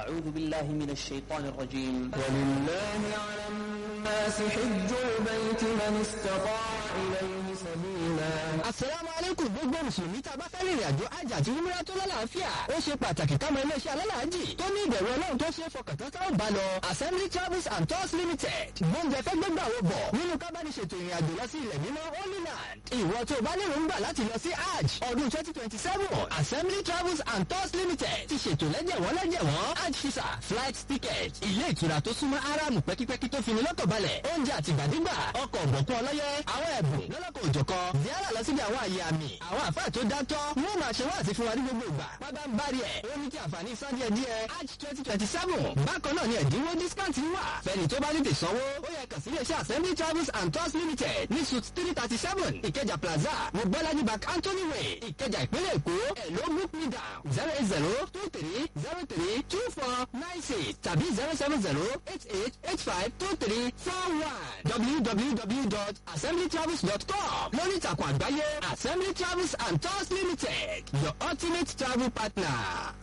أعوذ بالله من الشيطان الرجيم ولله على الناس حج البيت من استطاع إليه سبيلا asalaamu aleykum gbogbo mùsùlùmí tá a bá fẹ́ rìnrìn àjò àjà àti umrah tó lálàáfíà ó ṣe pàtàkì kámọ iléeṣẹ́ alálàájì tó ní ìbẹ̀rù ọlọ́run tó ṣe fọkàntán táwọn bá lọ assembly travels and tours limited gbóúnjẹ fẹ́ gbégbà wo bọ̀ nínú kábàáníṣètò ìrìn àjò lọ sí ilẹ̀ mímọ́ holy land ìwọ tó bá lérò ń gbà láti lọ sí hajj ọdún twenty twenty seven assembly travels and tours limited ti ṣètò lẹ́jẹ̀wọ́n lẹ́jẹ̀wọ́n hajj visa flight ticket ilé ìtura tó súnmọ́ aráàmù pẹ́kípẹ́kí tó fini lọ́kàn balẹ̀ oúnjẹ àtìgbàdégbà ọkọ̀ ọ̀gbọ̀kún ọlọ́yẹ àwọn ẹ̀bùn lọ́lọ́kọ̀ òjọ̀kan ziara lọ síbi àwọn àyè àmì àwọn àfáà tó dátọ́ wọ́n máa ṣe wáàsí fún wa ní gbogbo ìgbà pábá ń bari ẹ̀ ó ní kí àǹfààní san díẹ̀ díẹ̀ hajj twenty twenty seven bákan náà ni ẹ̀dínwó discount wà fẹ́ni tó bá tètè sanwó ó yẹ kàn sí iléeṣẹ́ assembly travels and tours limited ní suit three thirty seven ìkẹjà plaza ní bọ́lájí bank anthony way ìkẹjà ìpínlẹ̀ èkó ẹ̀ ló book me down zero eight zero two three zero three two four nine six tàbí zero seven zero eight eight eight five two three four one www.assemblytravels.com lórí ìtàkùn àgbáyé assembly travels and tours limited your ultimate travel partner.